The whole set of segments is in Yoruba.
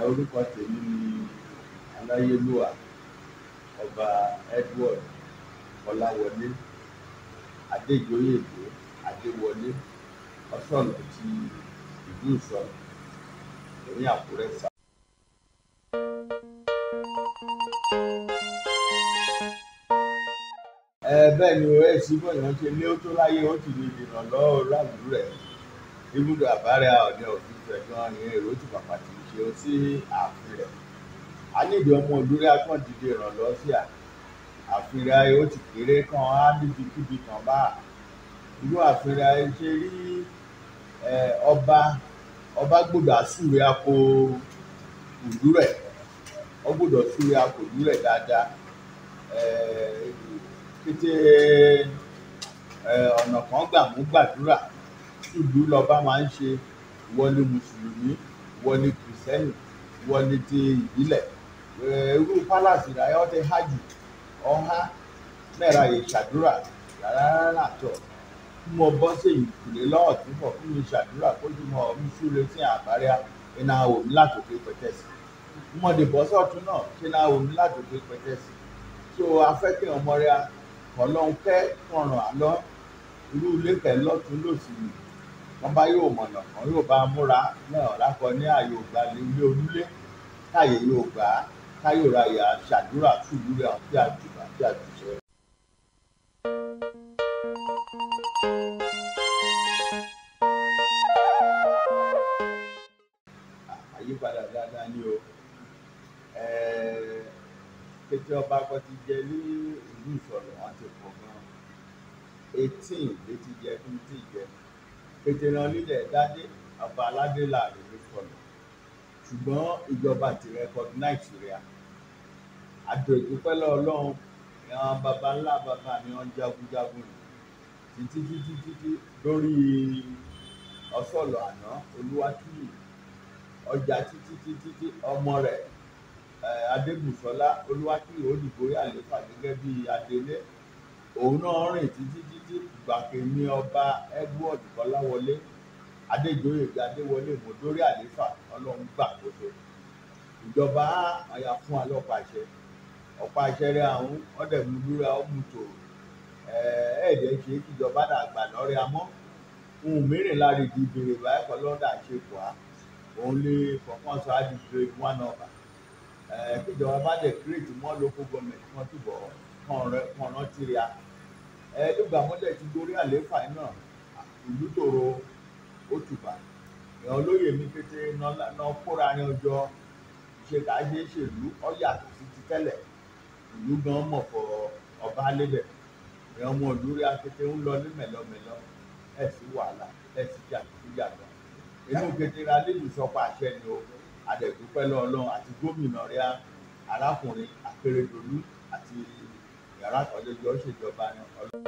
orúkọ tèmi ni aláyélúwà ọba edward ọláwọlé adéjọyèdè adéwọlé ọsọlọ ti ìlú ìsọlọ ní àkúrẹ́ sá. ẹ bẹ́ẹ̀ ni o ẹ sì bọ̀ yàn ṣe lé ó tó láyé ó ti lè dènà lọ́wọ́ láwùjọ rẹ̀ ibùdó àbárẹ̀ ọ̀dẹ òfin fẹ̀gbọ́n yẹn èrò ti pàpà ti ṣe ó sí ààfin rẹ̀ a nídìí ọmọ olórí akán dìde ìrànlọ́wọ́ sí à ààfin rẹ̀ ó ti kéré kan á níbi kíbi kan bá irú ààfin rẹ̀ ṣe rí ọba ọba gbọ́dọ̀ àsúre àpò ìlú rẹ̀ ó gbọ́dọ̀ súre àpò ìlú rẹ̀ dáadáa kété ọ̀nà kan gbà mú gbàdúrà ìlú lọ́ba máa ń ṣe wọlé mùsùlùmí wọlé kìrìsìtẹ́nì wọlé ti ìbílẹ̀ irú pálásì rẹ̀ ọ́ ti hajj ọ̀há mẹ́ra yìí ṣàdúrà rárá àtọ̀ kí mo bọ́ sí ìkùlé lọ́wọ́ tó bọ̀ kí mi ṣàdúrà kó tí mo mi súre sí àbárẹ́ iná omi látòkè pẹ̀tẹ́sì mo dè bọ́ sọ́ọ̀tún náà ṣe iná omi látòkè pẹ̀tẹ́sì tó afẹ́kẹ́ ọmọ rẹ̀ ọlọ́run kẹ́ kọ̀ràn àlọ́ irú ilé kẹ́ lọ́tún lòsì ni wọ́n bá yóò mọ̀nà kan yóò bá múra náà lákọ ní ààyè ògbà ilé onílé káyè yóò gbà á káyò ra yà ṣàdúrà fúlù rẹ̀ àti àjùbà àti àjùṣe. àyípadà dáadáa ni o kété ọba kan ti jẹ ní ìlú ìsọ̀rọ̀ wọn ti pọ̀ gan eighteen ló ti jẹ fún tí jẹ kété náà nílẹ̀ dádé ọba aládé láàrin ló sọ̀rọ̀ ṣùgbọ́n ìjọba ti recognize rẹ̀ àjọ ìdúpẹ́ lọ́ọ̀lọ́run àwọn baba ńlá baba mi wọ́n jagunjagun títí títí títí lórí ọ̀sọ̀lọ̀ àná olúwatúyì ọjà títí títí tí ọmọ rẹ̀ adébùsọ́lá olúwatúyì olùgbòrí àléfà gẹ́gẹ́ bí adelé òun náà rìn títí títí gbàgbé ní ọba edward kọ́láwọlé adéjọyè adéwọlé mọdórí àléfà ọlọ́run gbàkóso ìjọba àyà fún alọpàá àṣẹ ọ̀pá àṣẹ rẹ àwọn ọdẹmúlúra ọmútò ẹẹdẹ ṣe kíjọba dàgbà lọrẹ àmọ́ ohun mìíràn lára ìdí ìbèrè báyìí kọ lọdà ṣe pọ á òun lè fọkàn sọ àdìgbò one over kíjọba bá dẹ kírètì mọ local government kan túbọ̀ kàn rántí ria ẹẹdùgbàmọlẹ ti gorí àléfà náà ìlú tòrò òtùbà èèyàn olóyè mi kété náà kóra ní ọjọ́ ṣe kà á ṣe é ṣèlú ọ̀yàtọ̀ sí ti tẹ́lẹ̀ ìlú gan mọ̀ fọ ọba lébẹ̀ èèyàn ọmọ ìlú rí akété ń lọ ní mẹ̀lọmẹ̀lọ ẹ̀ sí wàhálà ẹ̀ sí jàdùkújàdù inú kété ra nílùú sọpọ̀ àṣẹ ni o àdẹ̀dúpẹ́ lọ́ọ̀lọ́run àti gómìnà rẹ̀ arákùnrin akérèdọ́lù àti yàrá àkọ́jọ́jọ́ ṣèjọba ní ọlọ́run.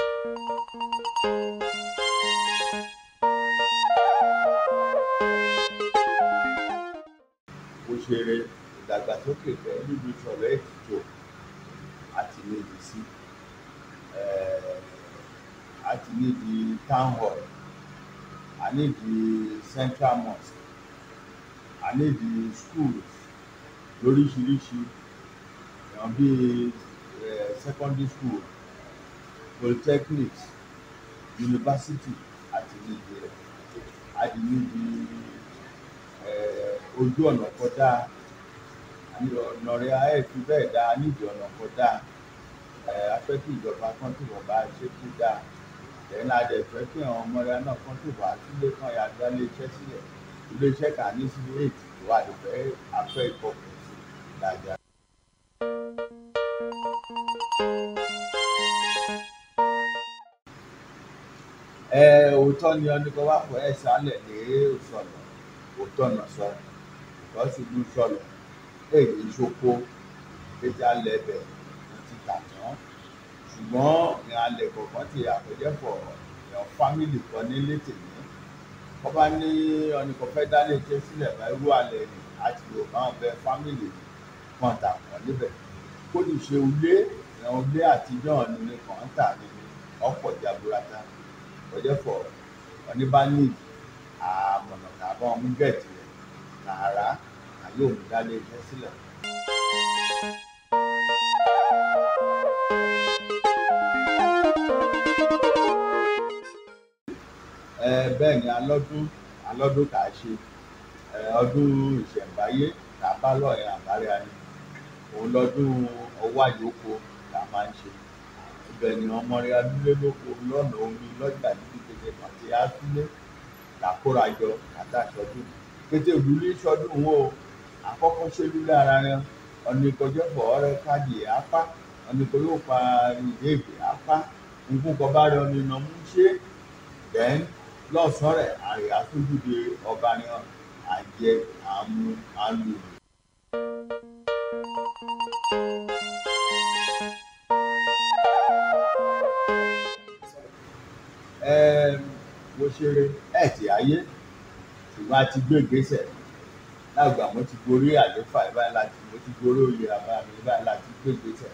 òṣèré ìdàgbàsókè fẹ́ níbi ìṣọ̀rọ̀ ètùtù àti níbi sí àti níbi town hall àníbi central mosque àníbi schools lóríṣiríṣi èèyàn bíi secondary school polytechnics university àti níbi rẹ̀ àti níbi ojú ọ̀nà kọjá ọ̀nà rẹ̀ ayé fi bẹ́ẹ̀ dáa nídìí ọ̀nà kọjá afẹ́ kí ìjọba kan tó wọ̀ bá ṣe kú dáa lẹ́yìn náà dẹ̀ fẹ́ kí àwọn ọmọ rẹ̀ náà kan tó wà sílé kan yà dá iléeṣẹ́ sílẹ̀ iléeṣẹ́ kà ní sílé ètò ìwà àdìfẹ́ afẹ́ ìkọkùn sí dáadáa. ẹ òótọ́ ni ọ ní kó wá pọ̀ ẹ̀ sálẹ̀ lé òṣọ̀nà òótọ́ náà sọ lọ́sí ìlú sọ̀lọ̀ èyí ìṣoko pété alẹ́ bẹ̀ ti tà tán ṣùgbọ́n ní alẹ́ kọ̀ọ̀kan ti àpèjẹ́pọ̀ èèyàn fámìlì kan nílé tèmi wọ́n bá ní ọ̀nìkan fẹ́ dálé iṣẹ́ sílẹ̀ bá irú alẹ́ ni àti yorùbá wọn bẹ fámìlì kan tà wọ́n níbẹ̀ kó lè ṣe ilé ìran ilé àtijọ́ ní kàn tà ní ọ̀pọ̀ jaburata ọ̀jẹ̀pọ̀ oníbánìí àmọ̀nà tàbọ̀ ọmú gẹ̀ẹ́tì rẹ̀ nàárá yóò mú dálé iṣẹ́ sílẹ̀. ẹ bẹ́ẹ̀ ni alọ́dún alọ́dún kà á ṣe ẹ ọdún ìṣẹ̀ǹbáyé kà á bá lọ́ọ̀yà àbárẹ́ ayé òun lọ́dún ọwọ́ àyòkó kà á máa ń ṣe ibẹ̀ ni ọmọ rẹ̀ adúlé lóko lọ́nà omi lọ́jà níbi kété pàtẹ átúlé làkórajọ àtàṣọdún kété òdúlé sọdún wo àkọ́kọ́ ṣẹlúlẹ̀ ara rẹ̀ ọ̀nà ìkọjọ́pọ̀ ọ̀rẹ́ káàdì apá ọ̀nà ìkọjọ́ pa ìdéègbè apá nǹkan kọ́ bá rẹ̀ ọ̀nà ìnàmú ṣe then lọ́sàn-án rẹ̀ àrè àtúndùdè ọba ni àjẹ àmú àlù. mo ṣeré ẹ̀ tí ayé ṣùgbọ́n a ti gbé ìgbésẹ̀ lágbà mo ti gorí àléfà báyìí láti mo ti gorí oyè àbá mi báyìí láti gbé ìgbésẹ̀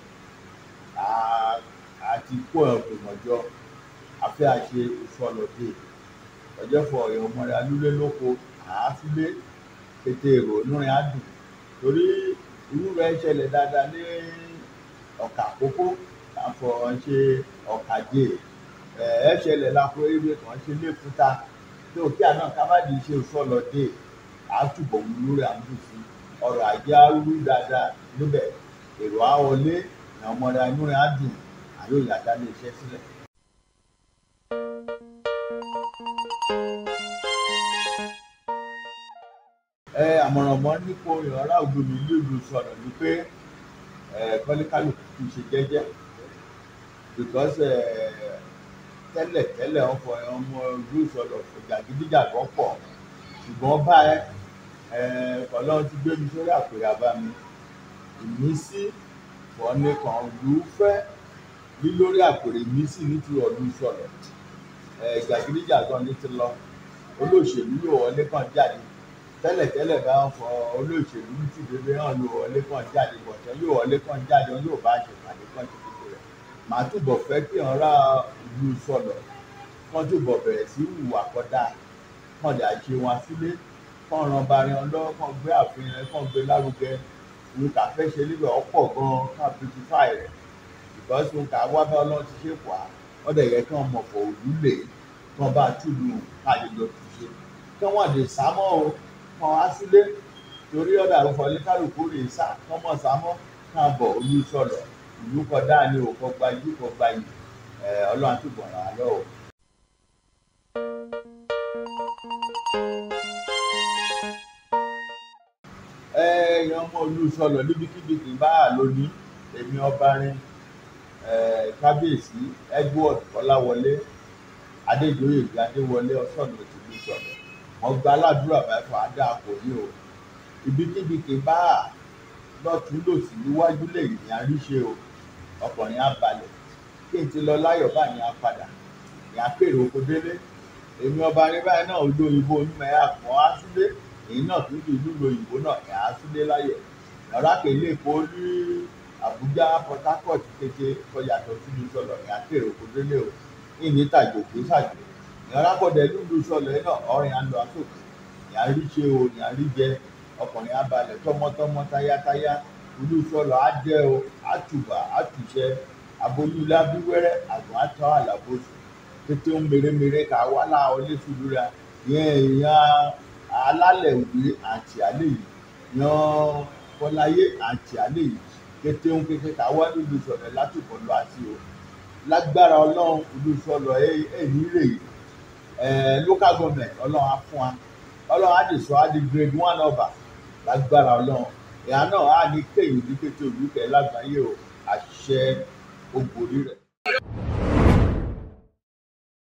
a ti kó ìgbìmọ̀jọ afẹ́ àṣe ìfọlọ́dé ọjọ́ fọ ọ̀yọ́ ọmọdé alúlé lóko àáfílé kété èrò onúrin adùn torí irú rẹ̀ ṣẹlẹ̀ dáadáa ní ọ̀kà àkókò káfọ ṣe ọ̀kàdé ẹ̀ ṣẹlẹ̀ lápò ewé kan ṣe lẹ́kúta tó kí àná kábàdì ṣe ìfọlọ́dé àtúbọ̀ wúlú rẹ̀ àmúṣe ọrọ̀ ajé arúgbó dáadáa níbẹ̀ èrò àwọlé ọmọdé alúrin adùn àyòyà dálé iṣẹ́ sílẹ̀. ẹ àmọ̀ràn mọ́ nípò ìrọ̀lá ògbómi nílùú sọ̀rọ̀ ni pé ẹ kọ́lékálùkù kì í ṣe jẹ́jẹ́ because ẹ tẹ́lẹ̀ tẹ́lẹ̀ ọkọ̀ ọmọ ìlú sọ̀rọ̀ jàgídíjàgọ́ pọ̀ ṣùgbọ́n báyìí ẹ ọlọ́run ti gbé mi sórí àpèrè àbá mi ìmísí fọ́ni kan lù ú fẹ́ lílórí àpèrè ìmísí nítorí ọdún sọ̀rọ̀ ẹ jàgídíjàgọ́ ní ti lọ olóṣèlú yóò wọlé kàn jáde tẹ́lẹ̀tẹ́lẹ̀ bá ń fọ olóṣèlú tí bèbè hàn ló wọlé kàn jáde bọ̀tán yóò wọlé kàn jáde yóò bá ṣe pàdé kàn ti kékeré rẹ̀ màá túbọ̀ fẹ́ kí ọ̀rá ìlú sọ̀lọ̀ kàn túbọ̀ bẹ̀rẹ̀ sí hùwà kọ́dà kàn dà ṣe wọn sílé kàn ran barin ọlọ́wọ́ kàn gbé àfihàn kàn gbé lárugẹ òun kà fẹ́ ṣe níbẹ̀ ọ̀pọ̀ gan kàn beautify rẹ̀ because òun kà wá bá ọlọ́run ti ṣe pọ̀ á wọ́n dẹ̀ yẹ kí wọ́n mọ̀ fọ̀ òdúlé kí wọ́n bá túlù káàdìjọ ti ṣe kí wọ́n dè sámọ́ o kan wá sílé torí ọ̀dà àrùfọ̀ ní kálukú rè sá kọ́mọ̀ sámọ́ ká bọ̀ olú sọ̀rọ̀ ìlú kọjá ní òkò gbajú kò gbayì ọlọ́run àtúbọ̀ ràn án lọ́wọ́. ẹ̀yin ọmọ olú sọ̀rọ̀ níbikíbi kì í bá a lóní èmi ọba rin kábíyèsí edward kọ́láwọlé adéjọyè adéwọlé ọ̀sán òtún sọ̀rọ̀ wọn gba aládùúrà báyìí fún adá kò ní o ibikíbi kì í bá a lọ́tún lòsì níwájú lẹ́yìn ní àríṣe o ọkùnrin á balẹ̀ kí n ti lọ láyọ̀ bá ní apàdà ní apèrè oko délé èmi ọba ní báyìí náà ojú òyìnbó onímọ̀ ẹ̀ àpọ̀n á sílé èyí náà tún di ìlú òyìnbó náà ẹ̀ á sílé láyọ̀ ọ̀rá kèlé èkó ní àbújá port harcourt kété kọyàtọ̀ síbi sọ̀rọ̀ ní apèrè oko délé o ìní tàjò kì í ṣàjò ìrànlápọ̀dẹ̀ lùlù sọlẹ̀ náà ọ̀rìn àlọ́ àsòkè ìyá rí ṣe o ìyá rí jẹ ọkùnrin abalẹ̀ tọmọtọmọ táyátáyá olú sọlọ á jẹ o á tùbà á tùṣẹ aboyún lábíwẹ́rẹ́ àgbọn àtọ́ àlàbòsù kété ń mèremère ká wá láwọn oléṣùlúra yẹn èèyàn alálẹ̀ òwe àti àlẹ́ yìí yan fọláyé àti àlẹ́ yìí kété ń kékeré ká wá lùlù sọlẹ̀ látùkọ̀ lọ àti o lágbára ọlọ́run olú sọlọ ẹ̀ ní rè yìí local government ọlọ́run á fún wa ọlọ́run á lè sọ á di grade one over lágbára ọlọ́run ìyá náà á ní kéyìn ní kété olùkẹ́ lágbàáyé o àṣẹ ògbórí rẹ̀.